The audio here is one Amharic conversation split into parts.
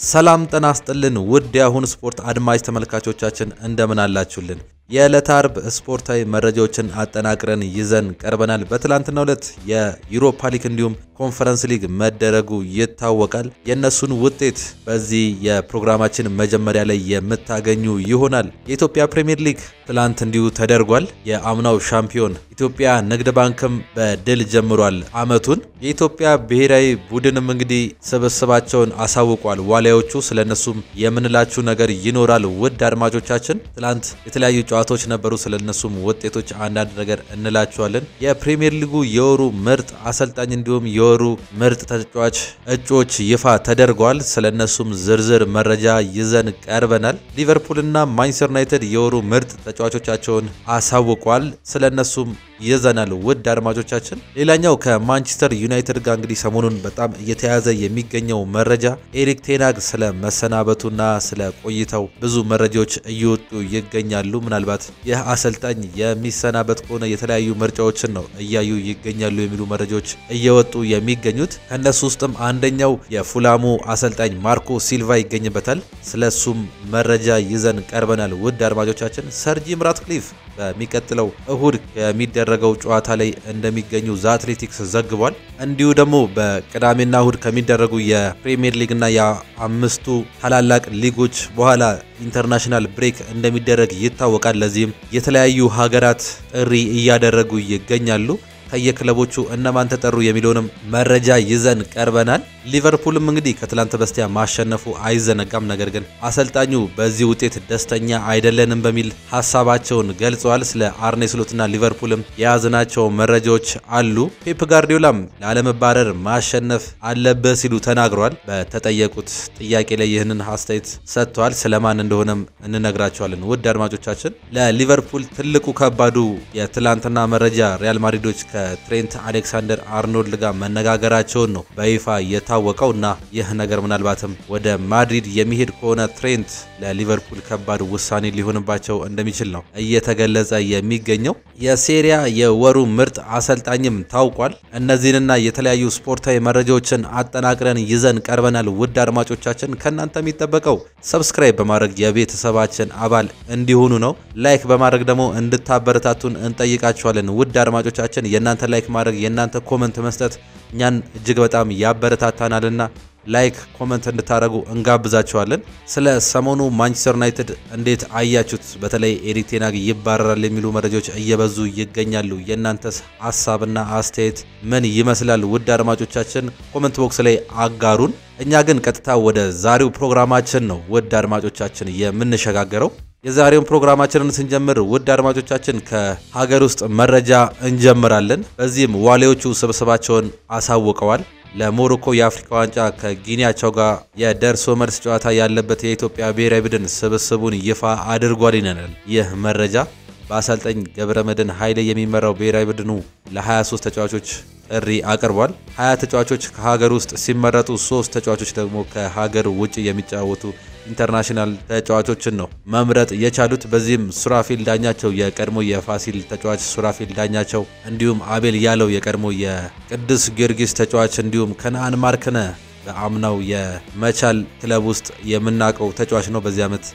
ሰላም ጤና ይስጥልን ውድ የአሁን ስፖርት አድማጭ ተመልካቾቻችን እንደምን አላችሁልን? የዕለተ አርብ ስፖርታዊ መረጃዎችን አጠናቅረን ይዘን ቀርበናል። በትላንትናው ዕለት የዩሮፓ ሊግ እንዲሁም ኮንፈረንስ ሊግ መደረጉ ይታወቃል። የእነሱን ውጤት በዚህ የፕሮግራማችን መጀመሪያ ላይ የምታገኙ ይሆናል። የኢትዮጵያ ፕሪምየር ሊግ ትላንት እንዲሁ ተደርጓል። የአምናው ሻምፒዮን ኢትዮጵያ ንግድ ባንክም በድል ጀምሯል አመቱን። የኢትዮጵያ ብሔራዊ ቡድንም እንግዲህ ስብስባቸውን አሳውቋል። ዋሊያዎቹ ስለነሱም የምንላችሁ ነገር ይኖራል። ውድ አድማጮቻችን ትላንት የተለያዩ ጨዋታዎች ነበሩ። ስለነሱም ውጤቶች አንዳንድ ነገር እንላችኋለን። የፕሪምየር ሊጉ የወሩ ምርጥ አሰልጣኝ እንዲሁም የወሩ ምርጥ ተጫዋች እጩዎች ይፋ ተደርገዋል። ስለነሱም ዝርዝር መረጃ ይዘን ቀርበናል። ሊቨርፑልና ማንቸስተር ዩናይትድ የወሩ ምርጥ ተጫዋቾቻቸውን አሳውቋል። ስለነሱም ይዘናል። ውድ አድማጮቻችን ሌላኛው ከማንቸስተር ዩናይትድ ጋር እንግዲህ ሰሞኑን በጣም እየተያዘ የሚገኘው መረጃ ኤሪክ ቴናግ ስለ መሰናበቱና ስለ ቆይታው ብዙ መረጃዎች እየወጡ ይገኛሉ። ምናልባት ይህ አሰልጣኝ የሚሰናበት ከሆነ የተለያዩ ምርጫዎችን ነው እያዩ ይገኛሉ የሚሉ መረጃዎች እየወጡ የሚገኙት ከእነሱ ውስጥም አንደኛው የፉላሙ አሰልጣኝ ማርኮ ሲልቫ ይገኝበታል። ስለሱም መረጃ ይዘን ቀርበናል። ውድ አድማጮቻችን ሰር ጂም ራትክሊፍ በሚቀጥለው እሁድ የሚደረገው ጨዋታ ላይ እንደሚገኙ ዘ አትሌቲክስ ዘግቧል። እንዲሁ ደግሞ በቅዳሜና እሁድ ከሚደረጉ የፕሪሚየር ሊግና የአምስቱ ታላላቅ ሊጎች በኋላ ኢንተርናሽናል ብሬክ እንደሚደረግ ይታወቃል። ለዚህም የተለያዩ ሀገራት ጥሪ እያደረጉ ይገኛሉ። ከየክለቦቹ እነማን ተጠሩ የሚለውንም መረጃ ይዘን ቀርበናል። ሊቨርፑልም እንግዲህ ከትላንት በስቲያ ማሸነፉ አይዘነጋም። ነገር ግን አሰልጣኙ በዚህ ውጤት ደስተኛ አይደለንም በሚል ሀሳባቸውን ገልጸዋል። ስለ አርኔ ስሎትና ሊቨርፑልም የያዝናቸው መረጃዎች አሉ። ፔፕ ጋርዲዮላም ላለመባረር ማሸነፍ አለበት ሲሉ ተናግረዋል። በተጠየቁት ጥያቄ ላይ ይህንን አስተያየት ሰጥተዋል። ስለማን እንደሆነም እንነግራቸዋለን። ውድ አድማጮቻችን ለሊቨርፑል ትልቁ ከባዱ የትላንትና መረጃ ሪያል ማድሪዶች ከትሬንት አሌክሳንደር አርኖልድ ጋር መነጋገራቸውን ነው በይፋ የታወቀው እና ይህ ነገር ምናልባትም ወደ ማድሪድ የሚሄድ ከሆነ ትሬንት ለሊቨርፑል ከባድ ውሳኔ ሊሆንባቸው እንደሚችል ነው እየተገለጸ የሚገኘው። የሴሪያ የወሩ ምርጥ አሰልጣኝም ታውቋል። እነዚህንና የተለያዩ ስፖርታዊ መረጃዎችን አጠናቅረን ይዘን ቀርበናል። ውድ አድማጮቻችን ከእናንተ የሚጠበቀው ሰብስክራይብ በማድረግ የቤተሰባችን አባል እንዲሆኑ ነው። ላይክ በማድረግ ደግሞ እንድታበረታቱን እንጠይቃችኋለን። ውድ አድማጮቻችን የእናንተ ላይክ ማድረግ የእናንተ ኮመንት መስጠት እኛን እጅግ በጣም ያበረታታናልና ላይክ ኮመንት እንድታደርጉ እንጋብዛችኋለን። ስለ ሰሞኑ ማንቸስተር ዩናይትድ እንዴት አያችሁት? በተለይ ኤሪክ ቴን ሃግ ይባረራል የሚሉ መረጃዎች እየበዙ ይገኛሉ። የእናንተስ ሀሳብና አስተያየት ምን ይመስላል? ውድ አድማጮቻችን ኮመንት ቦክስ ላይ አጋሩን። እኛ ግን ቀጥታ ወደ ዛሬው ፕሮግራማችን ነው ውድ አድማጮቻችን የምንሸጋገረው። የዛሬውን ፕሮግራማችንን ስንጀምር ውድ አድማጮቻችን ከሀገር ውስጥ መረጃ እንጀምራለን። በዚህም ዋሊያዎቹ ስብስባቸውን አሳውቀዋል። ለሞሮኮ የአፍሪካ ዋንጫ ከጊኒያቸው ጋር የደርሶ መልስ ጨዋታ ያለበት የኢትዮጵያ ብሔራዊ ቡድን ስብስቡን ይፋ አድርጓል ይነናል። ይህ መረጃ በአሰልጣኝ ገብረ መድህን ኃይሌ የሚመራው ብሔራዊ ቡድኑ ለ23 ተጫዋቾች ጥሪ አቅርቧል። 20 ተጫዋቾች ከሀገር ውስጥ ሲመረጡ፣ ሶስት ተጫዋቾች ደግሞ ከሀገር ውጭ የሚጫወቱ ኢንተርናሽናል ተጫዋቾችን ነው መምረጥ የቻሉት። በዚህም ሱራፊል ዳኛቸው የቀድሞ የፋሲል ተጫዋች ሱራፊል ዳኛቸው፣ እንዲሁም አቤል ያለው የቀድሞ የቅዱስ ጊዮርጊስ ተጫዋች እንዲሁም ከነአን ማርክነ በአምናው የመቻል ክለብ ውስጥ የምናውቀው ተጫዋች ነው። በዚህ ዓመት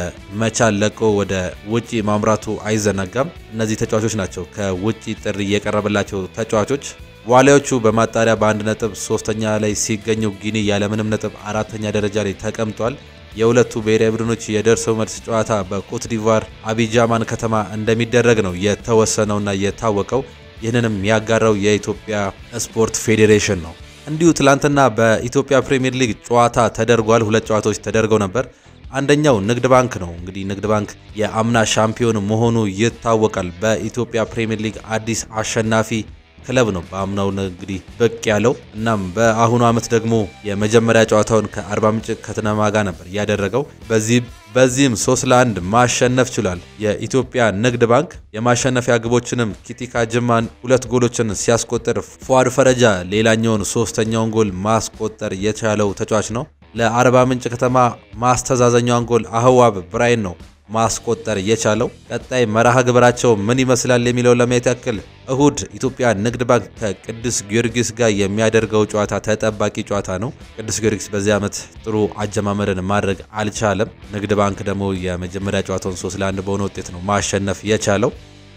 ከመቻል ለቆ ወደ ውጪ ማምራቱ አይዘነጋም። እነዚህ ተጫዋቾች ናቸው ከውጪ ጥሪ የቀረበላቸው ተጫዋቾች። ዋሊያዎቹ በማጣሪያ በአንድ ነጥብ ሶስተኛ ላይ ሲገኙ ጊኒ ያለምንም ነጥብ አራተኛ ደረጃ ላይ ተቀምጧል። የሁለቱ ብሔራዊ ቡድኖች የደርሰው መልስ ጨዋታ በኮት ዲቫር አቢጃማን ከተማ እንደሚደረግ ነው የተወሰነውና የታወቀው። ይህንንም ያጋራው የኢትዮጵያ ስፖርት ፌዴሬሽን ነው። እንዲሁ ትላንትና በኢትዮጵያ ፕሪምየር ሊግ ጨዋታ ተደርጓል። ሁለት ጨዋታዎች ተደርገው ነበር። አንደኛው ንግድ ባንክ ነው። እንግዲህ ንግድ ባንክ የአምና ሻምፒዮን መሆኑ ይታወቃል። በኢትዮጵያ ፕሪምየር ሊግ አዲስ አሸናፊ ክለብ ነው። በአምናው እንግዲህ ብቅ ያለው እናም በአሁኑ ዓመት ደግሞ የመጀመሪያ ጨዋታውን ከአርባ ምንጭ ከነማ ጋር ነበር ያደረገው። በዚህ በዚህም ሶስት ለአንድ ማሸነፍ ችሏል። የኢትዮጵያ ንግድ ባንክ የማሸነፊያ ግቦችንም ኪቲካ ጅማን ሁለት ጎሎችን ሲያስቆጥር ፏድ ፈረጃ ሌላኛውን ሶስተኛውን ጎል ማስቆጠር የቻለው ተጫዋች ነው። ለአርባ ምንጭ ከተማ ማስተዛዘኛውን ጎል አህዋብ ብራይን ነው ማስቆጠር የቻለው። ቀጣይ መርሃ ግብራቸው ምን ይመስላል የሚለውን ለማየት ያክል እሁድ ኢትዮጵያ ንግድ ባንክ ከቅዱስ ጊዮርጊስ ጋር የሚያደርገው ጨዋታ ተጠባቂ ጨዋታ ነው። ቅዱስ ጊዮርጊስ በዚህ ዓመት ጥሩ አጀማመርን ማድረግ አልቻለም። ንግድ ባንክ ደግሞ የመጀመሪያ ጨዋታውን ሶስት ለአንድ በሆነ ውጤት ነው ማሸነፍ የቻለው።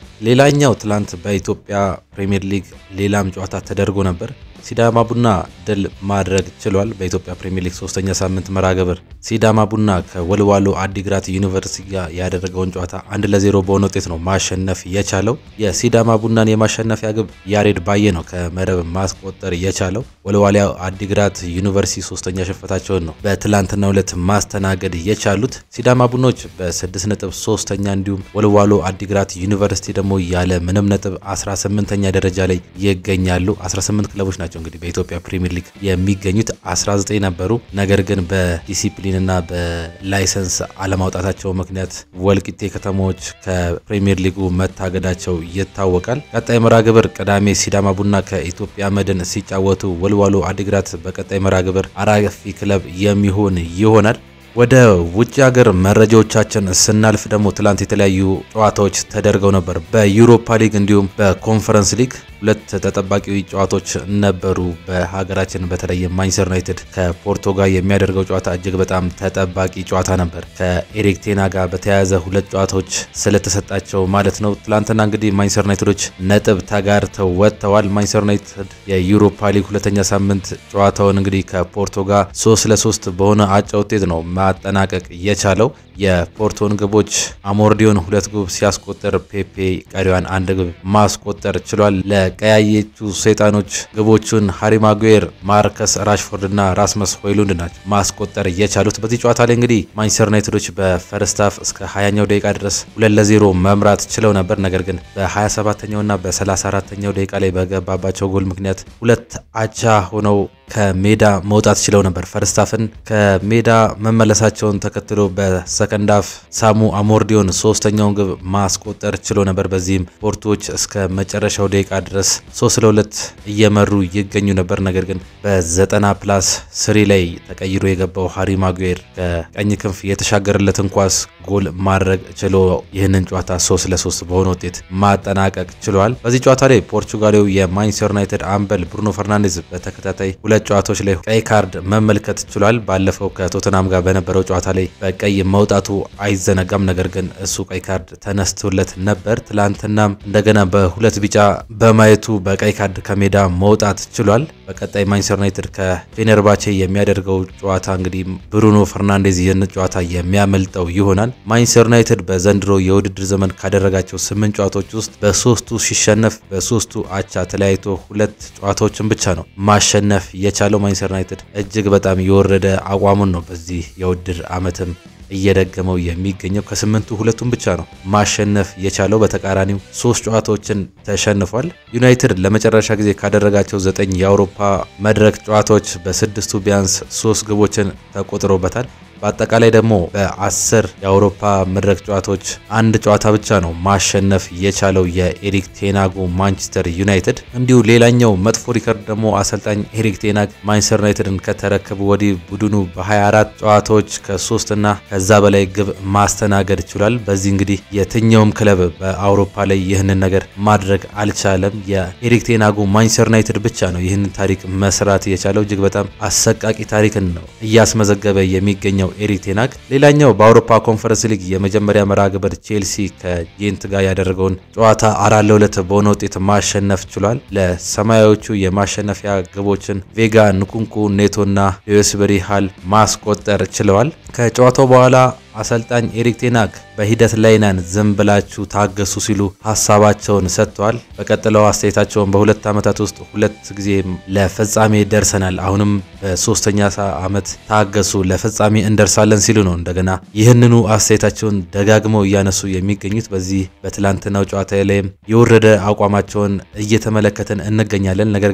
ሌላኛው ትላንት በኢትዮጵያ ፕሪምየር ሊግ ሌላም ጨዋታ ተደርጎ ነበር። ሲዳማ ቡና ድል ማድረግ ችሏል። በኢትዮጵያ ፕሪምየር ሊግ ሶስተኛ ሳምንት መርሃ ግብር ሲዳማ ቡና ከወልዋሎ አዲግራት ዩኒቨርሲቲ ጋር ያደረገውን ጨዋታ አንድ ለዜሮ በሆነ ውጤት ነው ማሸነፍ የቻለው። የሲዳማ ቡናን የማሸነፊያ ግብ ያሬድ ባየ ነው ከመረብ ማስቆጠር የቻለው። ወልዋሊያ አዲግራት ዩኒቨርሲቲ ሶስተኛ ሽንፈታቸውን ነው በትላንትናው ዕለት ማስተናገድ የቻሉት። ሲዳማ ቡኖች በስድስት ነጥብ ሶስተኛ እንዲሁም ወልዋሎ አዲግራት ዩኒቨርሲቲ ደግሞ ያለ ምንም ነጥብ 18ኛ ደረጃ ላይ ይገኛሉ። 18 ክለቦች ናቸው እንግዲህ በኢትዮጵያ ፕሪሚየር ሊግ የሚገኙት 19 ነበሩ። ነገር ግን በዲሲፕሊንና በላይሰንስ አለማውጣታቸው ምክንያት ወልቂጤ ከተሞች ከፕሪሚየር ሊጉ መታገዳቸው ይታወቃል። ቀጣይ መርሃ ግብር ቅዳሜ ሲዳማ ቡና ከኢትዮጵያ መድን ሲጫወቱ፣ ወልዋሎ አዲግራት በቀጣይ መርሃ ግብር አራፊ ክለብ የሚሆን ይሆናል። ወደ ውጭ ሀገር መረጃዎቻችን ስናልፍ ደግሞ ትላንት የተለያዩ ጨዋታዎች ተደርገው ነበር። በዩሮፓ ሊግ እንዲሁም በኮንፈረንስ ሊግ ሁለት ተጠባቂ ጨዋታዎች ነበሩ። በሀገራችን በተለይ ማንቸስተር ዩናይትድ ከፖርቶ ጋር የሚያደርገው ጨዋታ እጅግ በጣም ተጠባቂ ጨዋታ ነበር። ከኤሪክ ቴና ጋር በተያያዘ ሁለት ጨዋታዎች ስለተሰጣቸው ማለት ነው። ትላንትና እንግዲህ ማንቸስተር ዩናይትዶች ነጥብ ተጋርተው ወጥተዋል። ማንቸስተር ዩናይትድ የዩሮፓ ሊግ ሁለተኛ ሳምንት ጨዋታውን እንግዲህ ከፖርቶ ጋር ሶስት ለሶስት በሆነ አቻ ውጤት ነው ማጠናቀቅ የቻለው። የፖርቶን ግቦች አሞርዲዮን ሁለት ግብ ሲያስቆጠር ፔፔ ቀሪዋን አንድ ግብ ማስቆጠር ችሏል። ለቀያየቹ ሰይጣኖች ግቦቹን ሃሪ ማጉዌር፣ ማርከስ ራሽፎርድ እና ራስመስ ሆይሉንድ ናቸው ማስቆጠር የቻሉት። በዚህ ጨዋታ ላይ እንግዲህ ማንቸስተር ዩናይትዶች በፈርስት ሃፍ እስከ 20ኛው ደቂቃ ድረስ ሁለት ለዜሮ መምራት ችለው ነበር። ነገር ግን በ27ኛው እና በ34ኛው ደቂቃ ላይ በገባባቸው ጎል ምክንያት ሁለት አቻ ሆነው ከሜዳ መውጣት ችለው ነበር። ፈርስታፍን ከሜዳ መመለሳቸውን ተከትሎ በሰከንድ ሃፍ ሳሙ አሞርዲዮን ሶስተኛውን ግብ ማስቆጠር ችሎ ነበር። በዚህም ፖርቶዎች እስከ መጨረሻው ደቂቃ ድረስ ሶስት ለሁለት እየመሩ ይገኙ ነበር። ነገር ግን በዘጠና ፕላስ ስሪ ላይ ተቀይሮ የገባው ሃሪ ማጉዌር ከቀኝ ክንፍ የተሻገረለትን ኳስ ጎል ማድረግ ችሎ ይህንን ጨዋታ ሶስት ለሶስት በሆነ ውጤት ማጠናቀቅ ችሏል። በዚህ ጨዋታ ላይ ፖርቹጋሌው የማንቸስተር ዩናይትድ አምበል ብሩኖ ፈርናንዴዝ በተከታታይ ሁለት ጨዋታዎች ላይ ቀይ ካርድ መመልከት ችሏል። ባለፈው ከቶተናም ጋር በነበረው ጨዋታ ላይ በቀይ መውጣቱ አይዘነጋም። ነገር ግን እሱ ቀይ ካርድ ተነስቶለት ነበር። ትላንትናም እንደገና በሁለት ቢጫ በማየቱ በቀይ ካርድ ከሜዳ መውጣት ችሏል። በቀጣይ ማንቸስተር ዩናይትድ ከፌነርባቼ የሚያደርገው ጨዋታ እንግዲህ ብሩኖ ፈርናንዴዝ ይህን ጨዋታ የሚያመልጠው ይሆናል። ማንቸስተር ዩናይትድ በዘንድሮ የውድድር ዘመን ካደረጋቸው ስምንት ጨዋታዎች ውስጥ በሶስቱ ሲሸነፍ በሶስቱ አቻ ተለያይቶ ሁለት ጨዋታዎችን ብቻ ነው ማሸነፍ የቻለው። ማንቸስተር ዩናይትድ እጅግ በጣም የወረደ አቋሙን ነው በዚህ የውድድር ዓመትም እየደገመው የሚገኘው ከስምንቱ ሁለቱን ብቻ ነው ማሸነፍ የቻለው። በተቃራኒው ሶስት ጨዋታዎችን ተሸንፏል። ዩናይትድ ለመጨረሻ ጊዜ ካደረጋቸው ዘጠኝ የአውሮፓ መድረክ ጨዋታዎች በስድስቱ ቢያንስ ሶስት ግቦችን ተቆጥሮበታል። በአጠቃላይ ደግሞ በአስር የአውሮፓ መድረክ ጨዋታዎች አንድ ጨዋታ ብቻ ነው ማሸነፍ የቻለው የኤሪክ ቴናጉ ማንቸስተር ዩናይትድ። እንዲሁ ሌላኛው መጥፎ ሪከርድ ደግሞ አሰልጣኝ ኤሪክ ቴናግ ማንቸስተር ዩናይትድን ከተረከቡ ወዲህ ቡድኑ በ24 ጨዋታዎች ከሶስትና ከዛ በላይ ግብ ማስተናገድ ችሏል። በዚህ እንግዲህ የትኛውም ክለብ በአውሮፓ ላይ ይህንን ነገር ማድረግ አልቻለም። የኤሪክ ቴናጉ ማንቸስተር ዩናይትድ ብቻ ነው ይህንን ታሪክ መስራት የቻለው። እጅግ በጣም አሰቃቂ ታሪክን ነው እያስመዘገበ የሚገኘው ኤሪክ ቴናግ። ሌላኛው በአውሮፓ ኮንፈረንስ ሊግ የመጀመሪያ መርሃ ግብር ቼልሲ ከጄንት ጋር ያደረገውን ጨዋታ አራት ለሁለት በሆነ ውጤት ማሸነፍ ችሏል። ለሰማያዎቹ የማሸነፊያ ግቦችን ቬጋ፣ ንኩንኩ፣ ኔቶና ሌዊስበሪ ሃል ማስቆጠር ችለዋል። ከጨዋታው በኋላ አሰልጣኝ ኤሪክ ቴናግ በሂደት ላይ ነን፣ ዝም ብላችሁ ታገሱ ሲሉ ሀሳባቸውን ሰጥተዋል። በቀጥለው አስተያየታቸውን በሁለት ዓመታት ውስጥ ሁለት ጊዜ ለፍጻሜ ደርሰናል፣ አሁንም በሶስተኛ ዓመት ታገሱ፣ ለፍጻሜ እንደርሳለን ሲሉ ነው እንደገና ይህንኑ አስተያየታቸውን ደጋግመው እያነሱ የሚገኙት። በዚህ በትላንትናው ጨዋታ ላይም የወረደ አቋማቸውን እየተመለከትን እንገኛለን። ነገር ግን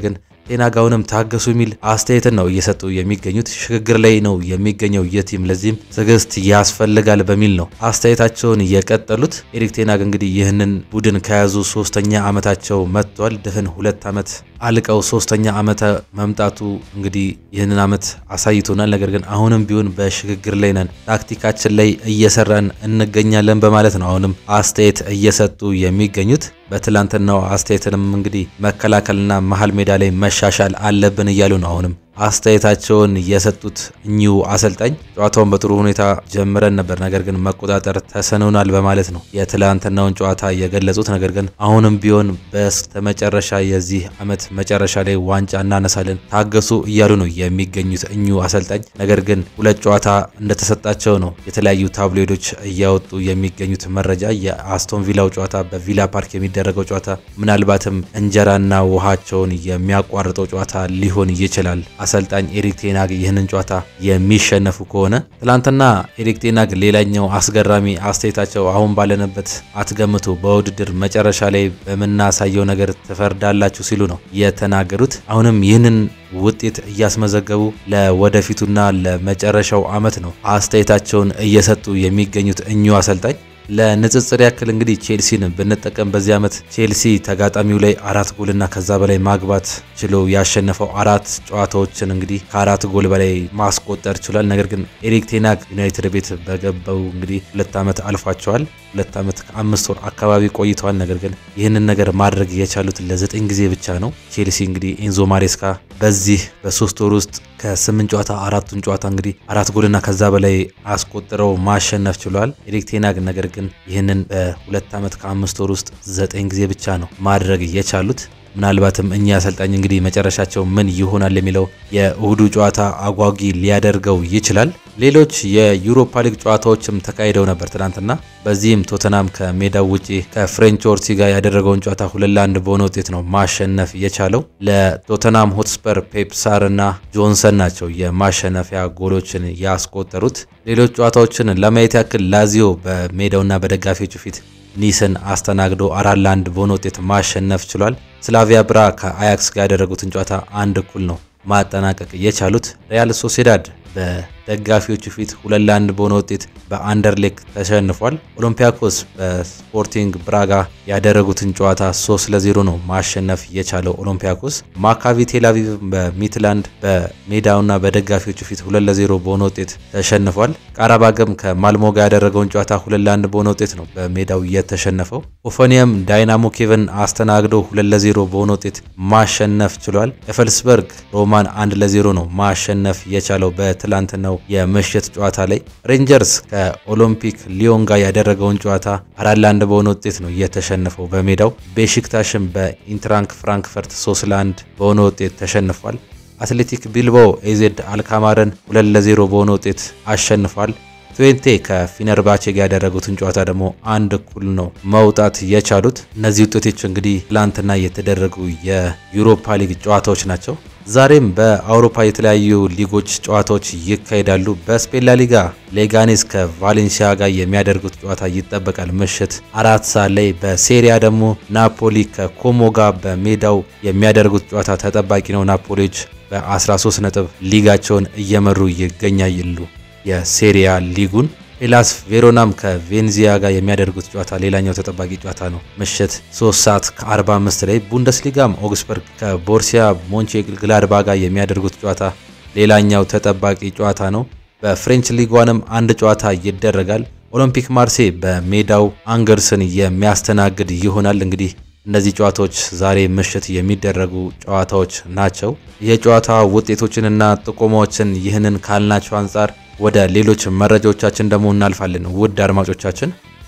ቴናጋውንም ታገሱ የሚል አስተያየትን ነው እየሰጡ የሚገኙት። ሽግግር ላይ ነው የሚገኘው ይህ ቲም፣ ለዚህም ትዕግስት ያስፈልጋል በሚል ነው አስተያየታቸውን የቀጠሉት። ኤሪክ ቴናግ እንግዲህ ይህንን ቡድን ከያዙ ሶስተኛ ዓመታቸው መጥቷል። ድፍን ሁለት ዓመት አልቀው ሶስተኛ ዓመት መምጣቱ እንግዲህ ይህንን ዓመት አሳይቶናል። ነገር ግን አሁንም ቢሆን በሽግግር ላይ ነን፣ ታክቲካችን ላይ እየሰራን እንገኛለን በማለት ነው አሁንም አስተያየት እየሰጡ የሚገኙት። በትላንትናው አስተያየትንም እንግዲህ መከላከልና መሀል ሜዳ ላይ መሻሻል አለብን እያሉ ነው አሁንም አስተያየታቸውን የሰጡት እኚሁ አሰልጣኝ ጨዋታውን በጥሩ ሁኔታ ጀምረን ነበር፣ ነገር ግን መቆጣጠር ተስኖናል በማለት ነው የትላንትናውን ጨዋታ የገለጹት። ነገር ግን አሁንም ቢሆን በስተመጨረሻ የዚህ ዓመት መጨረሻ ላይ ዋንጫ እናነሳለን፣ ታገሱ እያሉ ነው የሚገኙት እኚሁ አሰልጣኝ። ነገር ግን ሁለት ጨዋታ እንደተሰጣቸው ነው የተለያዩ ታብሎይዶች እያወጡ የሚገኙት መረጃ። የአስቶን ቪላው ጨዋታ በቪላ ፓርክ የሚደረገው ጨዋታ ምናልባትም እንጀራና ውሃቸውን የሚያቋርጠው ጨዋታ ሊሆን ይችላል አሰልጣኝ ኤሪክ ቴናግ ይህንን ጨዋታ የሚሸነፉ ከሆነ ትላንትና ኤሪክ ቴናግ ሌላኛው አስገራሚ አስተያየታቸው አሁን ባለንበት አትገምቱ፣ በውድድር መጨረሻ ላይ በምናሳየው ነገር ትፈርዳላችሁ ሲሉ ነው የተናገሩት። አሁንም ይህንን ውጤት እያስመዘገቡ ለወደፊቱና ለመጨረሻው ዓመት ነው አስተያየታቸውን እየሰጡ የሚገኙት እኚሁ አሰልጣኝ። ለንጽጽር ያክል እንግዲህ ቼልሲን ብንጠቀም በዚህ ዓመት ቼልሲ ተጋጣሚው ላይ አራት ጎልና ከዛ በላይ ማግባት ችሎ ያሸነፈው አራት ጨዋታዎችን እንግዲህ ከአራት ጎል በላይ ማስቆጠር ችሏል። ነገር ግን ኤሪክ ቴናግ ዩናይትድ ቤት በገባው እንግዲህ ሁለት ዓመት አልፏቸዋል። ሁለት ዓመት ከአምስት ወር አካባቢ ቆይተዋል። ነገር ግን ይህንን ነገር ማድረግ የቻሉት ለዘጠኝ ጊዜ ብቻ ነው። ቼልሲ እንግዲህ ኤንዞ ማሬስካ በዚህ በሶስት ወር ውስጥ ከስምንት ጨዋታ አራቱን ጨዋታ እንግዲህ አራት ጎልና ከዛ በላይ አስቆጥረው ማሸነፍ ችሏል። ኤሪክ ቴናግ ነገር ግን ይህንን በሁለት ዓመት ከአምስት ወር ውስጥ ዘጠኝ ጊዜ ብቻ ነው ማድረግ የቻሉት። ምናልባትም እኚህ አሰልጣኝ እንግዲህ መጨረሻቸው ምን ይሆናል የሚለው የእሁዱ ጨዋታ አጓጊ ሊያደርገው ይችላል። ሌሎች የዩሮፓ ሊግ ጨዋታዎችም ተካሂደው ነበር ትናንትና። በዚህም ቶተናም ከሜዳው ውጪ ከፍሬንች ኦርሲ ጋር ያደረገውን ጨዋታ ሁለት ለአንድ በሆነ ውጤት ነው ማሸነፍ የቻለው። ለቶተናም ሆትስፐር ፔፕሳር እና ጆንሰን ናቸው የማሸነፊያ ጎሎችን ያስቆጠሩት። ሌሎች ጨዋታዎችን ለማየት ያክል ላዚዮ በሜዳውና በደጋፊዎቹ ፊት ኒስን አስተናግዶ አራት ለአንድ በሆነ ውጤት ማሸነፍ ችሏል። ስላቪያ ብራ ከአያክስ ጋር ያደረጉትን ጨዋታ አንድ እኩል ነው ማጠናቀቅ የቻሉት። ሪያል ሶሴዳድ በደጋፊዎቹ ፊት ሁለት ለአንድ በሆነ ውጤት በአንደርሌክ ተሸንፏል። ኦሎምፒያኮስ በስፖርቲንግ ብራጋ ያደረጉትን ጨዋታ 3 ለ0 ነው ማሸነፍ የቻለው ኦሎምፒያኮስ። ማካቢ ቴልአቪቭ በሚትላንድ በሜዳውና በደጋፊዎቹ ፊት ሁለት ለ0 በሆነ ውጤት ተሸንፏል። ቃራባገም ከማልሞ ጋር ያደረገውን ጨዋታ ሁለት ለአንድ በሆነ ውጤት ነው በሜዳው የተሸነፈው። ኦፎኒየም ዳይናሞ ኬቭን አስተናግዶ ሁለት ለ0 በሆነ ውጤት ማሸነፍ ችሏል። ኤፈልስበርግ ሮማን አንድ ለ0 ነው ማሸነፍ የቻለው በትላንትናው የምሽት ጨዋታ ላይ። ሬንጀርስ ከኦሎምፒክ ሊዮን ጋር ያደረገውን ጨዋታ አራት ለአንድ በሆነ ውጤት ነው የተሸነፈው በሜዳው። ቤሺክታሽም በኢንትራንክ ፍራንክፈርት ሶስት ለአንድ በሆነ ውጤት ተሸንፏል። አትሌቲክ ቢልባኦ ኤዜድ አልካማረን ሁለት ለዜሮ በሆነ ውጤት አሸንፏል። ትዌንቴ ከፊነርባቼ ጋር ያደረጉትን ጨዋታ ደግሞ አንድ እኩል ነው መውጣት የቻሉት። እነዚህ ውጤቶች እንግዲህ ትላንትና የተደረጉ የዩሮፓ ሊግ ጨዋታዎች ናቸው። ዛሬም በአውሮፓ የተለያዩ ሊጎች ጨዋታዎች ይካሄዳሉ። በስፔን ላሊጋ ሌጋኔስ ከቫሌንሲያ ጋር የሚያደርጉት ጨዋታ ይጠበቃል ምሽት አራት ሰዓት ላይ። በሴሪያ ደግሞ ናፖሊ ከኮሞ ጋር በሜዳው የሚያደርጉት ጨዋታ ተጠባቂ ነው። ናፖሊዎች በ13 ነጥብ ሊጋቸውን እየመሩ ይገኛሉ የሴሪያ ሊጉን። ሄላስ ቬሮናም ከቬንዚያ ጋር የሚያደርጉት ጨዋታ ሌላኛው ተጠባቂ ጨዋታ ነው። ምሽት 3 ሰዓት ከ45 ላይ ቡንደስሊጋም ኦግስበርግ ከቦርሲያ ሞንቼ ግላድባ ጋር የሚያደርጉት ጨዋታ ሌላኛው ተጠባቂ ጨዋታ ነው። በፍሬንች ሊጓንም አንድ ጨዋታ ይደረጋል። ኦሎምፒክ ማርሴ በሜዳው አንገርስን የሚያስተናግድ ይሆናል። እንግዲህ እነዚህ ጨዋታዎች ዛሬ ምሽት የሚደረጉ ጨዋታዎች ናቸው። የጨዋታ ውጤቶችንና ጥቆማዎችን ይህንን ካልናቸው አንጻር ወደ ሌሎች መረጃዎቻችን ደግሞ እናልፋለን። ውድ አድማጮቻችን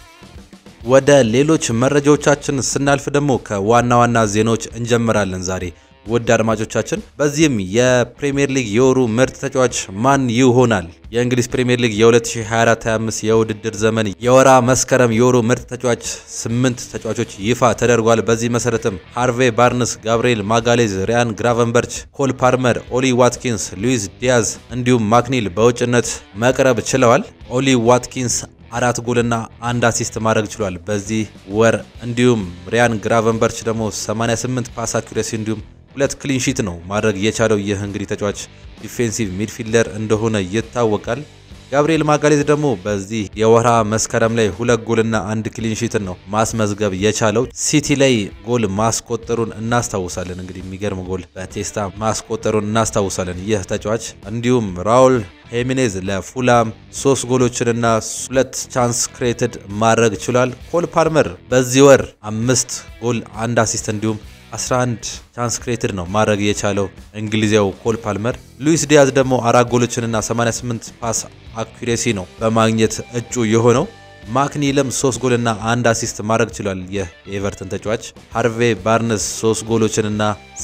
ወደ ሌሎች መረጃዎቻችን ስናልፍ ደግሞ ከዋና ዋና ዜናዎች እንጀምራለን ዛሬ ውድ አድማጮቻችን። በዚህም የፕሪሚየር ሊግ የወሩ ምርጥ ተጫዋች ማን ይሆናል? የእንግሊዝ ፕሪሚየር ሊግ የ2024/25 የውድድር ዘመን የወራ መስከረም የወሩ ምርጥ ተጫዋች ስምንት ተጫዋቾች ይፋ ተደርጓል። በዚህ መሰረትም ሃርቬ ባርንስ፣ ጋብርኤል ማጋሌዝ፣ ሪያን ግራቨንበርች፣ ኮል ፓርመር፣ ኦሊ ዋትኪንስ፣ ሉዊስ ዲያዝ እንዲሁም ማክኒል በውጭነት መቅረብ ችለዋል። ኦሊ ዋትኪንስ አራት ጎልና አንድ አሲስት ማድረግ ችሏል በዚህ ወር። እንዲሁም ሪያን ግራቨንበርች ደግሞ 88 ፓስ አኩሬሲ እንዲሁም ሁለት ክሊንሺት ነው ማድረግ የቻለው። ይህ እንግዲህ ተጫዋች ዲፌንሲቭ ሚድፊልደር እንደሆነ ይታወቃል። ጋብሪኤል ማጋሌዝ ደግሞ በዚህ የወርሃ መስከረም ላይ ሁለት ጎልና አንድ ክሊንሺትን ነው ማስመዝገብ የቻለው። ሲቲ ላይ ጎል ማስቆጠሩን እናስታውሳለን። እንግዲህ የሚገርም ጎል በቴስታ ማስቆጠሩን እናስታውሳለን ይህ ተጫዋች። እንዲሁም ራውል ሄሚኔዝ ለፉላም ሶስት ጎሎችንና ሁለት ቻንስ ክሬትድ ማድረግ ችሏል። ኮል ፓልመር በዚህ ወር አምስት ጎል አንድ አሲስት እንዲሁም 11 ቻንስ ክሬትድ ነው ማድረግ የቻለው እንግሊዛዊ ኮል ፓልመር። ሉዊስ ዲያዝ ደግሞ አራት ጎሎችንና 88 ፓስ አኩሬሲ ነው በማግኘት እጩ የሆነው። ማክኒለም 3 ጎልና አንድ አሲስት ማድረግ ችሏል። ይህ የኤቨርተን ተጫዋች ሃርቬ ባርንስ 3 ጎሎችንና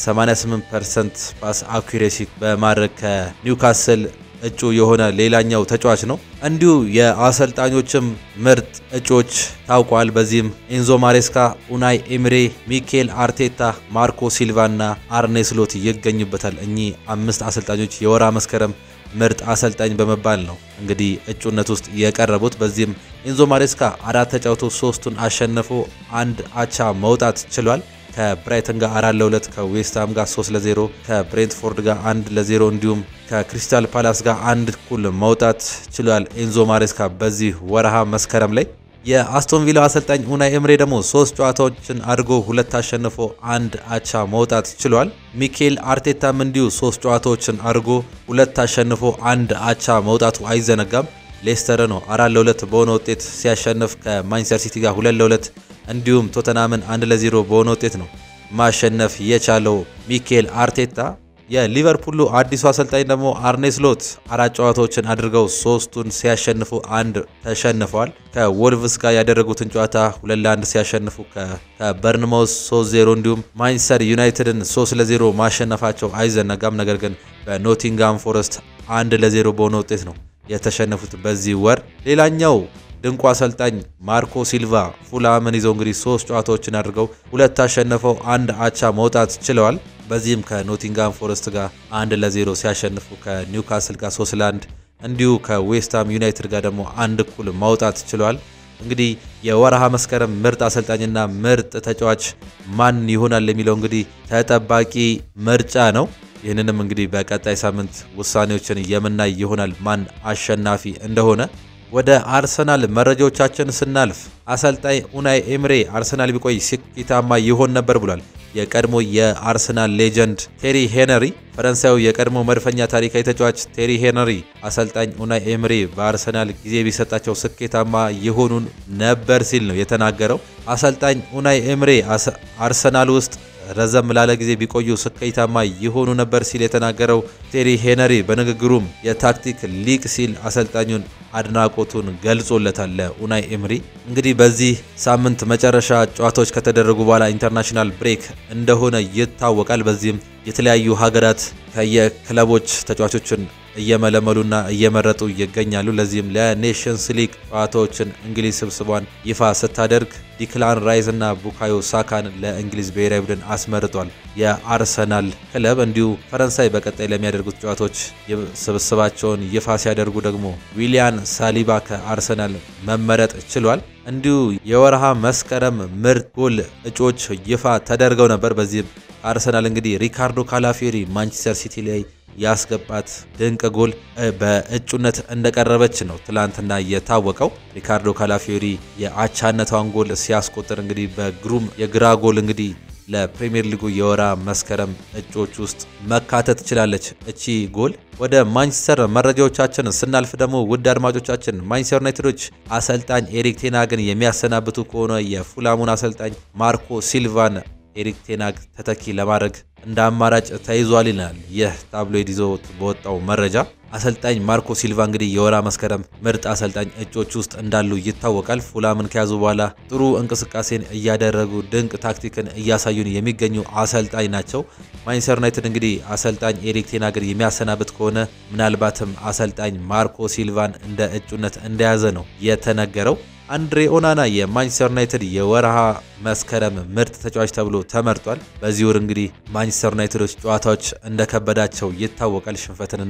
88% ፓስ አኩሬሲ በማድረግ ከኒውካስል እጩ የሆነ ሌላኛው ተጫዋች ነው። እንዲሁ የአሰልጣኞችም ምርጥ እጩዎች ታውቋል። በዚህም ኤንዞ ማሬስካ፣ ኡናይ ኤምሬ፣ ሚኬል አርቴታ፣ ማርኮ ሲልቫ እና አርኔ ስሎት ይገኙበታል። እኚህ አምስት አሰልጣኞች የወርሃ መስከረም ምርጥ አሰልጣኝ በመባል ነው እንግዲህ እጩነት ውስጥ የቀረቡት። በዚህም ኤንዞ ማሬስካ አራት ተጫውቶ ሶስቱን አሸንፎ አንድ አቻ መውጣት ችሏል። ከብራይተን ጋር አራት ለሁለት ከዌስትሃም ጋር 3 ለ0 ከብሬንትፎርድ ጋር አንድ ለ0 እንዲሁም ከክሪስታል ፓላስ ጋር አንድ እኩል መውጣት ችሏል ኤንዞ ማሬስካ በዚህ ወረሃ መስከረም ላይ። የአስቶን ቪላ አሰልጣኝ ኡናይ ኤምሬ ደግሞ ሶስት ጨዋታዎችን አድርጎ ሁለት አሸንፎ አንድ አቻ መውጣት ችሏል። ሚኬል አርቴታም እንዲሁ ሶስት ጨዋታዎችን አድርጎ ሁለት አሸንፎ አንድ አቻ መውጣቱ አይዘነጋም። ሌስተር ነው አራት ለሁለት በሆነ ውጤት ሲያሸንፍ ከማንቸስተር ሲቲ ጋር ሁለት ለሁለት እንዲሁም ቶተናምን አንድ ለዜሮ በሆነ ውጤት ነው ማሸነፍ የቻለው ሚኬል አርቴታ። የሊቨርፑሉ አዲሱ አሰልጣኝ ደግሞ አርኔ ስሎት አራት ጨዋታዎችን አድርገው ሶስቱን ሲያሸንፉ አንድ ተሸንፈዋል። ከወልቭስ ጋር ያደረጉትን ጨዋታ ሁለት ለአንድ ሲያሸንፉ ከበርንማውስ 3-0 እንዲሁም ማንቸስተር ዩናይትድን 3 ለ0 ማሸነፋቸው አይዘነጋም። ነገር ግን በኖቲንጋም ፎረስት አንድ ለ0 በሆነ ውጤት ነው የተሸነፉት በዚህ ወር። ሌላኛው ድንቁ አሰልጣኝ ማርኮ ሲልቫ ፉላምን ይዘው እንግዲህ ሶስት ጨዋታዎችን አድርገው ሁለት አሸንፈው አንድ አቻ መውጣት ችለዋል። በዚህም ከኖቲንጋም ፎረስት ጋር አንድ ለዜሮ ሲያሸንፉ ከኒውካስል ጋር ሶስት ለአንድ እንዲሁ ከዌስትሃም ዩናይትድ ጋር ደግሞ አንድ እኩል ማውጣት ችለዋል። እንግዲህ የወረሃ መስከረም ምርጥ አሰልጣኝና ምርጥ ተጫዋች ማን ይሆናል የሚለው እንግዲህ ተጠባቂ ምርጫ ነው። ይህንንም እንግዲህ በቀጣይ ሳምንት ውሳኔዎችን የምናይ ይሆናል ማን አሸናፊ እንደሆነ። ወደ አርሰናል መረጃዎቻችን ስናልፍ አሰልጣኝ ኡናይ ኤምሬ አርሰናል ቢቆይ ስኬታማ ይሆን ነበር ብሏል። የቀድሞ የአርሰናል ሌጀንድ ቴሪ ሄነሪ ፈረንሳዩ የቀድሞ መድፈኛ ታሪካዊ ተጫዋች ቴሪ ሄነሪ አሰልጣኝ ኡናይ ኤምሬ በአርሰናል ጊዜ ቢሰጣቸው ስኬታማ የሆኑ ነበር ሲል ነው የተናገረው። አሰልጣኝ ኡናይ ኤምሬ አርሰናል ውስጥ ረዘም ላለ ጊዜ ቢቆዩ ስኬታማ የሆኑ ነበር ሲል የተናገረው ቴሪ ሄነሪ በንግግሩም የታክቲክ ሊቅ ሲል አሰልጣኙን አድናቆቱን ገልጾለታል ለኡናይ ኤምሪ። እንግዲህ በዚህ ሳምንት መጨረሻ ጨዋታዎች ከተደረጉ በኋላ ኢንተርናሽናል ብሬክ እንደሆነ ይታወቃል። በዚህም የተለያዩ ሀገራት ከየክለቦች ተጫዋቾችን እየመለመሉና እየመረጡ ይገኛሉ። ለዚህም ለኔሽንስ ሊግ ጨዋታዎችን እንግሊዝ ስብስቧን ይፋ ስታደርግ ዲክላን ራይስ እና ቡካዮ ሳካን ለእንግሊዝ ብሔራዊ ቡድን አስመርጧል። የአርሰናል ክለብ እንዲሁ ፈረንሳይ በቀጣይ ለሚያደርጉት ጨዋታዎች ስብስባቸውን ይፋ ሲያደርጉ ደግሞ ዊሊያን ሳሊባ ከአርሰናል መመረጥ ችሏል። እንዲሁ የወርሃ መስከረም ምርጥ ጎል እጩዎች ይፋ ተደርገው ነበር። በዚህም አርሰናል እንግዲህ ሪካርዶ ካላፊዮሪ ማንቸስተር ሲቲ ላይ ያስገባት ድንቅ ጎል በእጩነት እንደቀረበች ነው ትላንትና የታወቀው። ሪካርዶ ካላፊዮሪ የአቻነቷን ጎል ሲያስቆጥር እንግዲህ በግሩም የግራ ጎል እንግዲህ ለፕሪሚየር ሊጉ የወራ መስከረም እጩዎች ውስጥ መካተት ትችላለች እቺ ጎል። ወደ ማንቸስተር መረጃዎቻችን ስናልፍ ደግሞ ውድ አድማጮቻችን ማንቸስተር ዩናይትዶች አሰልጣኝ ኤሪክ ቴናግን የሚያሰናብቱ ከሆነ የፉላሙን አሰልጣኝ ማርኮ ሲልቫን ኤሪክ ቴናግ ተተኪ ለማድረግ እንደ አማራጭ ተይዟል ይላል ይህ ታብሎይድ ይዞት በወጣው መረጃ። አሰልጣኝ ማርኮ ሲልቫ እንግዲህ የወራ መስከረም ምርጥ አሰልጣኝ እጮች ውስጥ እንዳሉ ይታወቃል። ፉላምን ከያዙ በኋላ ጥሩ እንቅስቃሴን እያደረጉ ድንቅ ታክቲክን እያሳዩን የሚገኙ አሰልጣኝ ናቸው። ማንቸስተር ዩናይትድ እንግዲህ አሰልጣኝ ኤሪክ ቴናግን የሚያሰናብት ከሆነ ምናልባትም አሰልጣኝ ማርኮ ሲልቫን እንደ እጩነት እንደያዘ ነው የተነገረው። አንድሬ ኦናና የማንቸስተር ዩናይትድ የወርሃ መስከረም ምርጥ ተጫዋች ተብሎ ተመርጧል። በዚህ ወር እንግዲህ ማንቸስተር ዩናይትዶች ጨዋታዎች እንደከበዳቸው ይታወቃል። ሽንፈትንና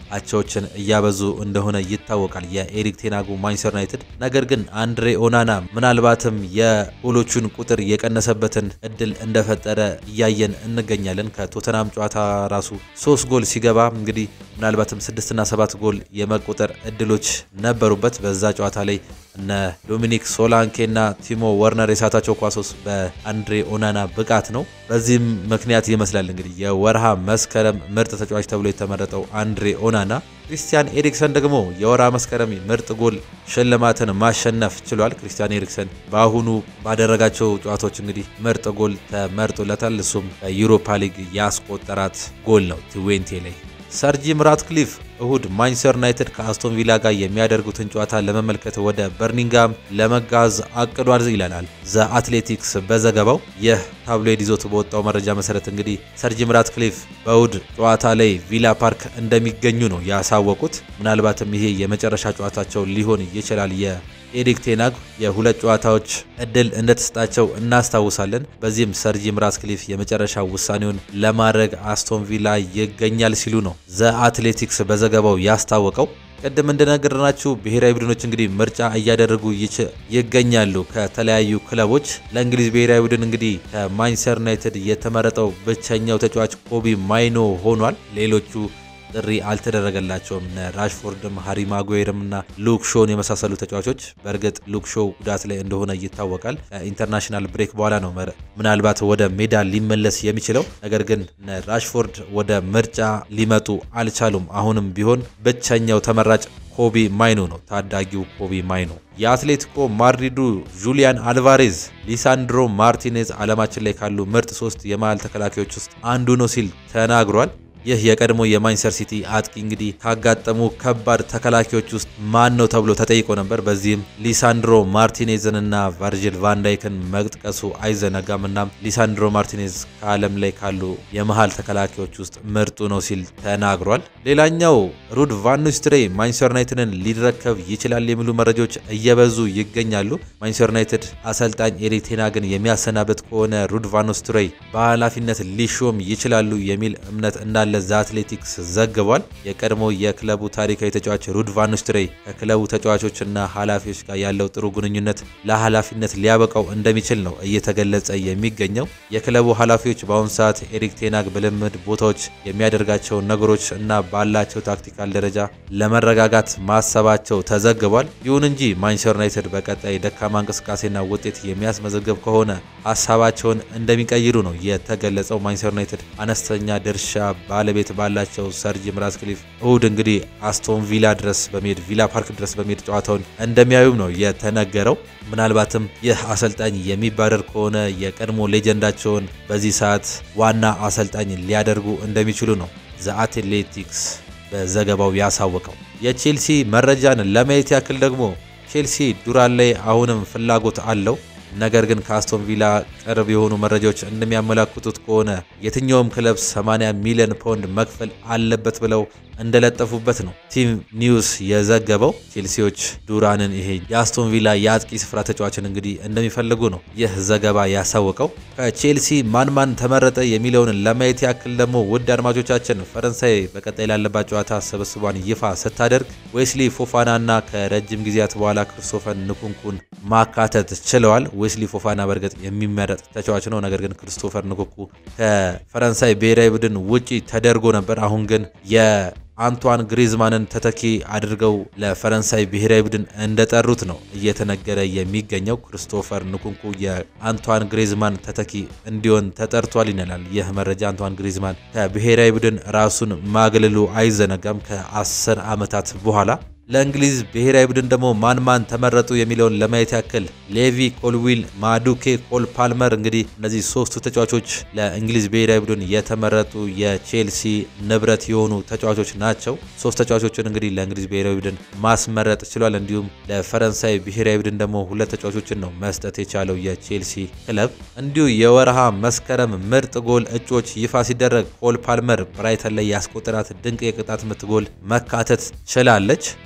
አቻዎችን እያበዙ እንደሆነ ይታወቃል የኤሪክ ቴናጉ ማንቸስተር ዩናይትድ። ነገር ግን አንድሬ ኦናና ምናልባትም የጎሎቹን ቁጥር የቀነሰበትን እድል እንደፈጠረ እያየን እንገኛለን። ከቶተናም ጨዋታ ራሱ ሶስት ጎል ሲገባ እንግዲህ ምናልባትም ስድስትና ሰባት ጎል የመቆጠር እድሎች ነበሩበት። በዛ ጨዋታ ላይ እነ ዶሚኒክ ሶላንኬና ቲሞ ወርነር የሳታቸው ኳሶስ በአንድሬ ኦናና ብቃት ነው። በዚህም ምክንያት ይመስላል እንግዲህ የወርሃ መስከረም ምርጥ ተጫዋች ተብሎ የተመረጠው አንድሬ ኦናና። ክሪስቲያን ኤሪክሰን ደግሞ የወርሃ መስከረም ምርጥ ጎል ሽልማትን ማሸነፍ ችሏል። ክሪስቲያን ኤሪክሰን በአሁኑ ባደረጋቸው ጨዋታዎች እንግዲህ ምርጥ ጎል ተመርጦለታል። እሱም በዩሮፓ ሊግ ያስቆጠራት ጎል ነው ትዌንቴ ላይ ሰር ጂም ራትክሊፍ እሁድ ማንቸስተር ዩናይትድ ከአስቶን ቪላ ጋር የሚያደርጉትን ጨዋታ ለመመልከት ወደ በርሚንጋም ለመጋዝ አቅዷል ይለናል ዘ አትሌቲክስ በዘገባው። ይህ ታብሎይድ ይዞት በወጣው መረጃ መሰረት እንግዲህ ሰር ጂም ራትክሊፍ በእሁድ ጨዋታ ላይ ቪላ ፓርክ እንደሚገኙ ነው ያሳወቁት። ምናልባትም ይሄ የመጨረሻ ጨዋታቸው ሊሆን ይችላል። ኤሪክ ቴናግ የሁለት ጨዋታዎች እድል እንደተሰጣቸው እናስታውሳለን። በዚህም ሰር ጂም ራትክሊፍ የመጨረሻ ውሳኔውን ለማድረግ አስቶን ቪላ ይገኛል ሲሉ ነው ዘ አትሌቲክስ በዘገባው ያስታወቀው። ቅድም እንደነገርናችሁ ብሔራዊ ቡድኖች እንግዲህ ምርጫ እያደረጉ ይገኛሉ ከተለያዩ ክለቦች። ለእንግሊዝ ብሔራዊ ቡድን እንግዲህ ከማንቸስተር ዩናይትድ የተመረጠው ብቸኛው ተጫዋች ኮቢ ማይኖ ሆኗል። ሌሎቹ ጥሪ አልተደረገላቸውም። እነ ራሽፎርድም ሃሪ ማጓየርም እና ሉክ ሾን የመሳሰሉ ተጫዋቾች በእርግጥ ሉክ ሾው ጉዳት ላይ እንደሆነ ይታወቃል። ከኢንተርናሽናል ብሬክ በኋላ ነው ምናልባት ወደ ሜዳ ሊመለስ የሚችለው። ነገር ግን እነ ራሽፎርድ ወደ ምርጫ ሊመጡ አልቻሉም። አሁንም ቢሆን ብቸኛው ተመራጭ ኮቢ ማይኖ ነው፣ ታዳጊው ኮቢ ማይኖ። የአትሌቲኮ ማድሪዱ ጁሊያን አልቫሬዝ ሊሳንድሮ ማርቲኔዝ ዓለማችን ላይ ካሉ ምርጥ ሶስት የመሃል ተከላካዮች ውስጥ አንዱ ነው ሲል ተናግሯል። ይህ የቀድሞ የማንቸስተር ሲቲ አጥቂ እንግዲህ ካጋጠሙ ከባድ ተከላካዮች ውስጥ ማን ነው ተብሎ ተጠይቆ ነበር። በዚህም ሊሳንድሮ ማርቲኔዝን እና ቨርጂል ቫንዳይክን መጥቀሱ አይዘነጋም። እናም ሊሳንድሮ ማርቲኔዝ ከዓለም ላይ ካሉ የመሃል ተከላካዮች ውስጥ ምርጡ ነው ሲል ተናግሯል። ሌላኛው ሩድ ቫን ኒስተልሮይ ማንቸስተር ዩናይትድን ሊረከብ ይችላል የሚሉ መረጃዎች እየበዙ ይገኛሉ። ማንቸስተር ዩናይትድ አሰልጣኝ ኤሪክ ቴን ሃግን የሚያሰናበት ከሆነ ሩድ ቫን ኒስተልሮይ በኃላፊነት ሊሾም ይችላሉ የሚል እምነት እንዳለ ዘ አትሌቲክስ ዘግቧል። የቀድሞ የክለቡ ታሪካዊ ተጫዋች ሩድ ቫን ኒስተልሮይ ከክለቡ ተጫዋቾችና ኃላፊዎች ጋር ያለው ጥሩ ግንኙነት ለኃላፊነት ሊያበቃው እንደሚችል ነው እየተገለጸ የሚገኘው። የክለቡ ኃላፊዎች በአሁኑ ሰዓት ኤሪክ ቴን ሃግ በልምድ ቦታዎች የሚያደርጋቸው ነገሮች እና ባላቸው ታክቲካል ደረጃ ለመረጋጋት ማሰባቸው ተዘግቧል። ይሁን እንጂ ማንቸስተር ዩናይትድ በቀጣይ ደካማ እንቅስቃሴና ውጤት የሚያስመዘግብ ከሆነ ሀሳባቸውን እንደሚቀይሩ ነው የተገለጸው። ማንቸስተር ዩናይትድ አነስተኛ ድርሻ ባለቤት ባላቸው ሰር ጂም ራትክሊፍ እሁድ እንግዲህ አስቶን ቪላ ድረስ በመሄድ ቪላ ፓርክ ድረስ በመሄድ ጨዋታውን እንደሚያዩም ነው የተነገረው። ምናልባትም ይህ አሰልጣኝ የሚባረር ከሆነ የቀድሞ ሌጀንዳቸውን በዚህ ሰዓት ዋና አሰልጣኝ ሊያደርጉ እንደሚችሉ ነው ዘ አትሌቲክስ በዘገባው ያሳወቀው። የቼልሲ መረጃን ለማየት ያክል ደግሞ ቼልሲ ዱራን ላይ አሁንም ፍላጎት አለው። ነገር ግን ከአስቶን ቪላ ቅርብ የሆኑ መረጃዎች እንደሚያመላክቱት ከሆነ የትኛውም ክለብ 80 ሚሊዮን ፓውንድ መክፈል አለበት ብለው እንደለጠፉበት ነው ቲም ኒውስ የዘገበው። ቼልሲዎች ዱራንን ይሄ የአስቶን ቪላ የአጥቂ ስፍራ ተጫዋችን እንግዲህ እንደሚፈልጉ ነው ይህ ዘገባ ያሳወቀው። ከቼልሲ ማን ማን ተመረጠ የሚለውን ለማየት ያክል ደግሞ ውድ አድማጮቻችን ፈረንሳይ በቀጣይ ላለባት ጨዋታ ስብስቧን ይፋ ስታደርግ ዌስሊ ፎፋናና ከረጅም ጊዜያት በኋላ ክርስቶፈር ንኩንኩን ማካተት ችለዋል። ዌስሊ ፎፋና በእርግጥ የሚመረጥ ተጫዋች ነው። ነገር ግን ክርስቶፈር ንኩንኩ ከፈረንሳይ ብሔራዊ ቡድን ውጪ ተደርጎ ነበር። አሁን ግን የአንቷን ግሪዝማንን ተተኪ አድርገው ለፈረንሳይ ብሔራዊ ቡድን እንደጠሩት ነው እየተነገረ የሚገኘው። ክርስቶፈር ንኩንኩ የአንቷን ግሪዝማን ተተኪ እንዲሆን ተጠርቷል ይነላል ይህ መረጃ። አንቷን ግሪዝማን ከብሔራዊ ቡድን ራሱን ማግለሉ አይዘነጋም ከአስር ዓመታት በኋላ ለእንግሊዝ ብሔራዊ ቡድን ደግሞ ማን ማን ተመረጡ የሚለውን ለማየት ያክል ሌቪ ኮልዊል፣ ማዱኬ፣ ኮል ፓልመር እንግዲህ እነዚህ ሶስቱ ተጫዋቾች ለእንግሊዝ ብሔራዊ ቡድን የተመረጡ የቼልሲ ንብረት የሆኑ ተጫዋቾች ናቸው። ሶስት ተጫዋቾችን እንግዲህ ለእንግሊዝ ብሔራዊ ቡድን ማስመረጥ ችሏል። እንዲሁም ለፈረንሳይ ብሔራዊ ቡድን ደግሞ ሁለት ተጫዋቾችን ነው መስጠት የቻለው የቼልሲ ክለብ። እንዲሁ የወርሃ መስከረም ምርጥ ጎል እጩዎች ይፋ ሲደረግ ኮል ፓልመር ብራይተን ላይ ያስቆጠራት ድንቅ የቅጣት ምት ጎል መካተት ችላለች።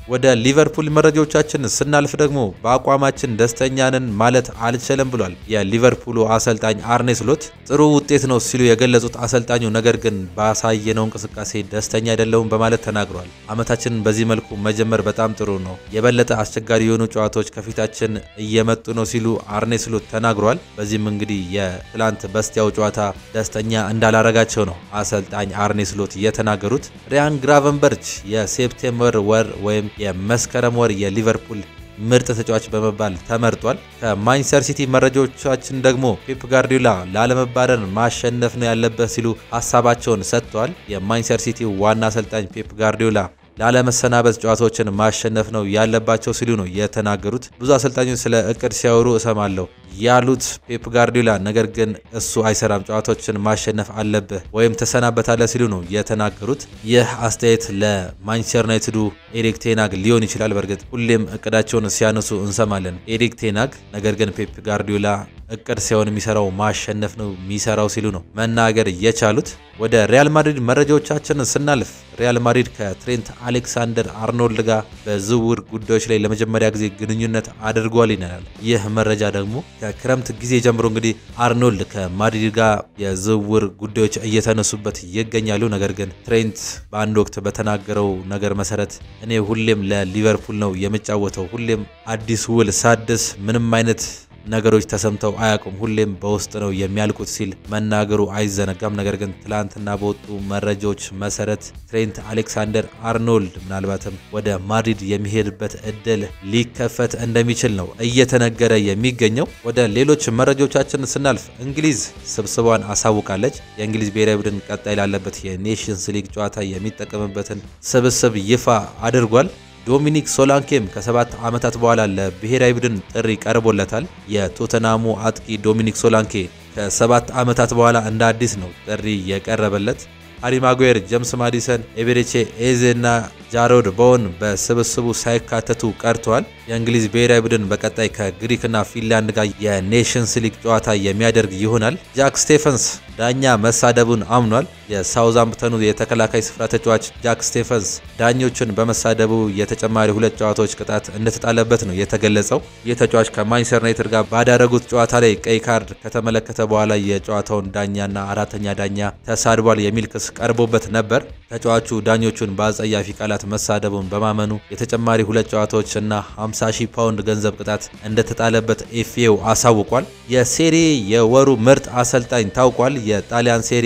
ወደ ሊቨርፑል መረጃዎቻችን ስናልፍ ደግሞ በአቋማችን ደስተኛ ነን ማለት አልችልም ብሏል የሊቨርፑሉ አሰልጣኝ አርኔ ስሎት። ጥሩ ውጤት ነው ሲሉ የገለጹት አሰልጣኙ ነገር ግን ባሳየነው እንቅስቃሴ ደስተኛ አይደለውም በማለት ተናግሯል። አመታችንን በዚህ መልኩ መጀመር በጣም ጥሩ ነው፣ የበለጠ አስቸጋሪ የሆኑ ጨዋታዎች ከፊታችን እየመጡ ነው ሲሉ አርኔ ስሎት ተናግሯል። በዚህም እንግዲህ የትላንት በስቲያው ጨዋታ ደስተኛ እንዳላረጋቸው ነው አሰልጣኝ አርኔ ስሎት የተናገሩት። ሪያን ግራቨንበርች የሴፕቴምበር ወር ወይም የመስከረም ወር የሊቨርፑል ምርጥ ተጫዋች በመባል ተመርጧል። ከማንቸስተር ሲቲ መረጃዎቻችን ደግሞ ፔፕ ጋርዲዮላ ላለመባረር ማሸነፍ ነው ያለበት ሲሉ ሀሳባቸውን ሰጥተዋል። የማንቸስተር ሲቲ ዋና አሰልጣኝ ፔፕ ጋርዲዮላ ላለመሰናበት ጨዋታዎችን ማሸነፍ ነው ያለባቸው ሲሉ ነው የተናገሩት። ብዙ አሰልጣኞች ስለ እቅድ ሲያወሩ እሰማለሁ ያሉት ፔፕ ጋርዲዮላ ነገር ግን እሱ አይሰራም፣ ጨዋታዎችን ማሸነፍ አለብህ ወይም ተሰናበታለህ ሲሉ ነው የተናገሩት። ይህ አስተያየት ለማንቸስተር ዩናይትዱ ኤሪክ ቴናግ ሊሆን ይችላል። በእርግጥ ሁሌም እቅዳቸውን ሲያነሱ እንሰማለን ኤሪክ ቴናግ። ነገር ግን ፔፕ ጋርዲዮላ እቅድ ሳይሆን የሚሰራው ማሸነፍ ነው የሚሰራው ሲሉ ነው መናገር የቻሉት። ወደ ሪያል ማድሪድ መረጃዎቻችን ስናልፍ ሪያል ማድሪድ ከትሬንት አሌክሳንደር አርኖልድ ጋር በዝውውር ጉዳዮች ላይ ለመጀመሪያ ጊዜ ግንኙነት አድርጓል ይናል። ይህ መረጃ ደግሞ ከክረምት ጊዜ ጀምሮ እንግዲህ አርኖልድ ከማድሪድ ጋር የዝውውር ጉዳዮች እየተነሱበት ይገኛሉ። ነገር ግን ትሬንት በአንድ ወቅት በተናገረው ነገር መሰረት እኔ ሁሌም ለሊቨርፑል ነው የምጫወተው፣ ሁሌም አዲስ ውል ሳድስ ምንም አይነት ነገሮች ተሰምተው አያውቁም፣ ሁሌም በውስጥ ነው የሚያልቁት ሲል መናገሩ አይዘነጋም። ነገር ግን ትላንትና በወጡ መረጃዎች መሰረት ትሬንት አሌክሳንደር አርኖልድ ምናልባትም ወደ ማድሪድ የሚሄድበት እድል ሊከፈት እንደሚችል ነው እየተነገረ የሚገኘው። ወደ ሌሎች መረጃዎቻችን ስናልፍ እንግሊዝ ስብስቧን አሳውቃለች። የእንግሊዝ ብሔራዊ ቡድን ቀጣይ ላለበት የኔሽንስ ሊግ ጨዋታ የሚጠቀምበትን ስብስብ ይፋ አድርጓል። ዶሚኒክ ሶላንኬም ከሰባት ዓመታት በኋላ ለብሔራዊ ቡድን ጥሪ ቀርቦለታል። የቶተናሙ አጥቂ ዶሚኒክ ሶላንኬ ከሰባት ዓመታት በኋላ እንደ አዲስ ነው ጥሪ የቀረበለት። ሃሪ ማጉዌር፣ ጀምስ ማዲሰን፣ ኤቤሬቼ ኤዜ እና ጃሮድ ቦወን በስብስቡ ሳይካተቱ ቀርተዋል። የእንግሊዝ ብሔራዊ ቡድን በቀጣይ ከግሪክና ፊንላንድ ጋር የኔሽንስ ሊግ ጨዋታ የሚያደርግ ይሆናል። ጃክ ስቴፈንስ ዳኛ መሳደቡን አምኗል። የሳውዛምፕተኑ የተከላካይ ስፍራ ተጫዋች ጃክ ስቴፈንስ ዳኞችን በመሳደቡ የተጨማሪ ሁለት ጨዋታዎች ቅጣት እንደተጣለበት ነው የተገለጸው። ይህ ተጫዋች ከማንቸስተር ዩናይትድ ጋር ባዳረጉት ጨዋታ ላይ ቀይ ካርድ ከተመለከተ በኋላ የጨዋታውን ዳኛና አራተኛ ዳኛ ተሳድቧል የሚል ክስ ቀርቦበት ነበር። ተጫዋቹ ዳኞቹን በአጸያፊ ቃላት መሳደቡን በማመኑ የተጨማሪ ሁለት ጨዋታዎች እና 50 ሺህ ፓውንድ ገንዘብ ቅጣት እንደተጣለበት ኤፍኤው አሳውቋል። የሴሪ የወሩ ምርጥ አሰልጣኝ ታውቋል። የጣሊያን ሴሪ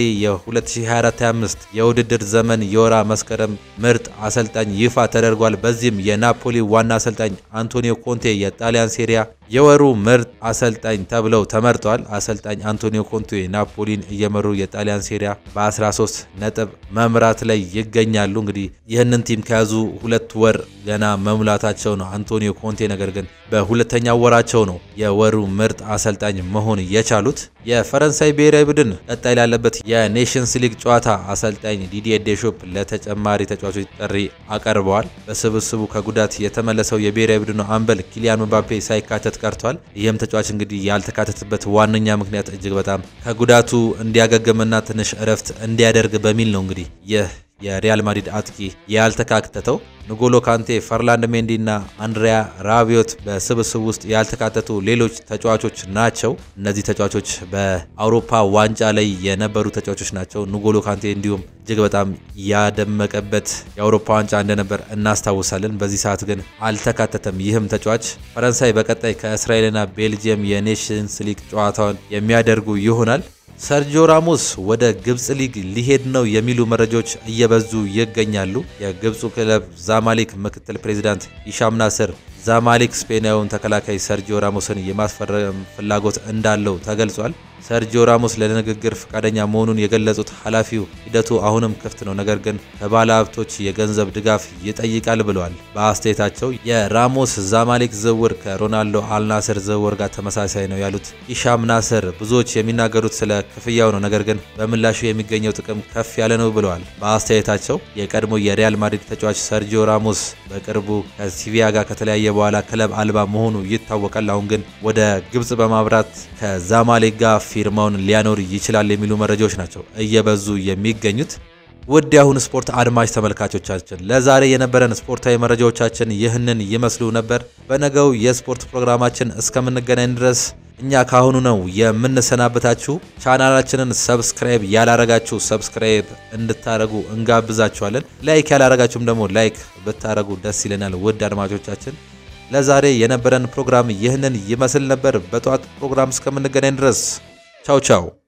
የ2024/25 የውድድር ዘመን የወራ መስከረም ምርጥ አሰልጣኝ ይፋ ተደርጓል። በዚህም የናፖሊ ዋና አሰልጣኝ አንቶኒዮ ኮንቴ የጣሊያን ሴሪያ የወሩ ምርጥ አሰልጣኝ ተብለው ተመርጠዋል። አሰልጣኝ አንቶኒዮ ኮንቴ ናፖሊን እየመሩ የጣሊያን ሴሪያ በ13 ነጥብ መምራት ላይ ይገኛሉ። እንግዲህ ይህንን ቲም ከያዙ ሁለት ወር ገና መሙላታቸው ነው አንቶኒዮ ኮንቴ። ነገር ግን በሁለተኛው ወራቸው ነው የወሩ ምርጥ አሰልጣኝ መሆን የቻሉት። የፈረንሳይ ብሔራዊ ቡድን ቀጣይ ላለበት የኔሽንስ ሊግ ጨዋታ አሰልጣኝ ዲዲዬ ዴሾፕ ለተጨማሪ ተጫዋቾች ጥሪ አቀርበዋል። በስብስቡ ከጉዳት የተመለሰው የብሔራዊ ቡድኑ አምበል ኪሊያን ምባፔ ሳይካተት ቀርቷል። ይህም ተጫዋች እንግዲህ ያልተካተተበት ዋነኛ ምክንያት እጅግ በጣም ከጉዳቱ እንዲያገግምና ትንሽ እረፍት እንዲያደርግ በሚል ነው። እንግዲህ ይህ የሪያል ማድሪድ አጥቂ ያልተካተተው ንጎሎ ካንቴ፣ ፈርላንድ ሜንዲ እና አንድሪያ ራቢዮት በስብስብ ውስጥ ያልተካተቱ ሌሎች ተጫዋቾች ናቸው። እነዚህ ተጫዋቾች በአውሮፓ ዋንጫ ላይ የነበሩ ተጫዋቾች ናቸው። ንጎሎ ካንቴ እንዲሁም እጅግ በጣም ያደመቀበት የአውሮፓ ዋንጫ እንደነበር እናስታውሳለን። በዚህ ሰዓት ግን አልተካተተም። ይህም ተጫዋች ፈረንሳይ በቀጣይ ከእስራኤልና ቤልጅየም የኔሽንስ ሊግ ጨዋታውን የሚያደርጉ ይሆናል። ሰርጂዮ ራሞስ ወደ ግብፅ ሊግ ሊሄድ ነው የሚሉ መረጃዎች እየበዙ ይገኛሉ። የግብፁ ክለብ ዛማሊክ ምክትል ፕሬዚዳንት ሂሻም ናስር ዛማሊክ ስፔናዊውን ተከላካይ ሰርጂዮ ራሞስን የማስፈረም ፍላጎት እንዳለው ተገልጿል። ሰርጂዮ ራሞስ ለንግግር ፈቃደኛ መሆኑን የገለጹት ኃላፊው ሂደቱ አሁንም ክፍት ነው፣ ነገር ግን ከባለ ሀብቶች የገንዘብ ድጋፍ ይጠይቃል ብለዋል። በአስተያየታቸው የራሞስ ዛማሊክ ዝውውር ከሮናልዶ አልናስር ዝውውር ጋር ተመሳሳይ ነው ያሉት ሂሻም ናስር ብዙዎች የሚናገሩት ስለ ክፍያው ነው፣ ነገር ግን በምላሹ የሚገኘው ጥቅም ከፍ ያለ ነው ብለዋል። በአስተያየታቸው የቀድሞ የሪያል ማድሪድ ተጫዋች ሰርጂዮ ራሞስ በቅርቡ ከሲቪያ ጋር ከተለያየ በኋላ ክለብ አልባ መሆኑ ይታወቃል። አሁን ግን ወደ ግብጽ በማብራት ከዛማሌክ ጋር ፊርማውን ሊያኖር ይችላል የሚሉ መረጃዎች ናቸው እየበዙ የሚገኙት። ውድ የአሁን ስፖርት አድማጭ ተመልካቾቻችን ለዛሬ የነበረን ስፖርታዊ መረጃዎቻችን ይህንን ይመስሉ ነበር። በነገው የስፖርት ፕሮግራማችን እስከምንገናኝ ድረስ እኛ ካሁኑ ነው የምንሰናበታችሁ። ቻናላችንን ሰብስክራይብ ያላረጋችሁ ሰብስክራይብ እንድታረጉ እንጋብዛችኋለን። ላይክ ያላረጋችሁም ደግሞ ላይክ ብታረጉ ደስ ይለናል። ውድ አድማጮቻችን ለዛሬ የነበረን ፕሮግራም ይህንን ይመስል ነበር። በጠዋት ፕሮግራም እስከምንገናኝ ድረስ ቻው ቻው።